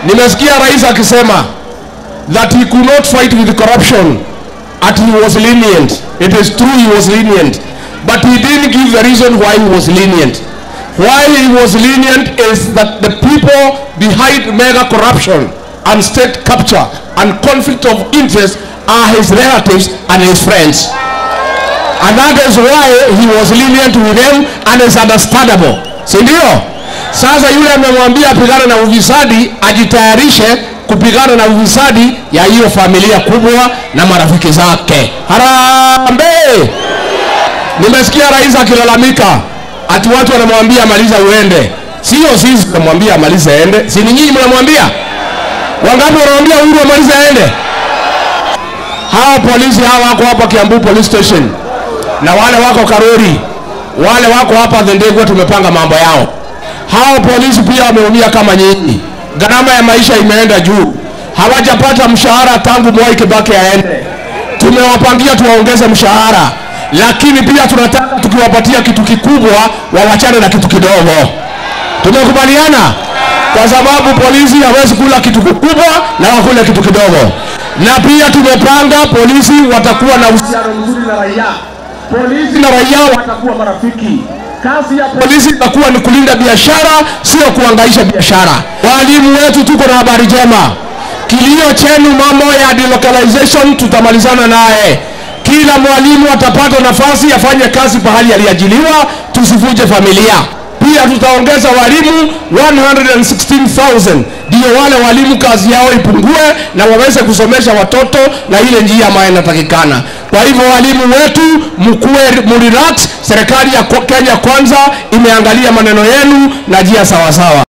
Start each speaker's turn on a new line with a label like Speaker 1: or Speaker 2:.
Speaker 1: Nimesikia rais akisema that he could not fight with corruption at he was lenient. It is true he was lenient, but he didn't give the reason why he was lenient. Why he was lenient is that the people behind mega corruption and state capture and conflict of interest are his relatives and his friends. And that is why he was lenient with them and is understandable. Si ndio? Sasa yule amemwambia apigane na ufisadi ajitayarishe kupigana na ufisadi ya hiyo familia kubwa na marafiki zake. Harambee! Nimesikia rais akilalamika ati watu wanamwambia maliza uende. Sio sisi tunamwambia amalize aende, si ni nyinyi mnamwambia? Wangapi wanamwambia Uhuru amalize aende? Hawa polisi hawa wako hapa Kiambu police station na wale wako Karori, wale wako hapa Thendegwa, tumepanga mambo yao. Hao polisi pia wameumia kama nyinyi, gharama ya maisha imeenda juu, hawajapata mshahara tangu Mwai Kibaki aende. Tumewapangia tuwaongeze mshahara, lakini pia tunataka tukiwapatia kitu kikubwa wawachane na kitu kidogo. Tumekubaliana kwa sababu polisi hawezi kula kitu kikubwa na wakule kitu kidogo, na pia tumepanga polisi watakuwa na uhusiano mzuri na raia polisi na raia watakuwa marafiki. Kazi ya polisi itakuwa ni kulinda biashara, sio kuangaisha biashara. Walimu wetu, tuko na habari njema. Kilio chenu mambo ya delocalization tutamalizana naye. Kila mwalimu atapata nafasi afanye kazi pahali aliajiliwa, tusivunje familia. Pia tutaongeza walimu 116,000 ndio wale walimu kazi yao ipungue na waweze kusomesha watoto na ile njia ambayo inatakikana. Kwa hivyo walimu wetu mkuwe mrelax, serikali ya Kenya kwanza imeangalia maneno yenu na njia sawasawa.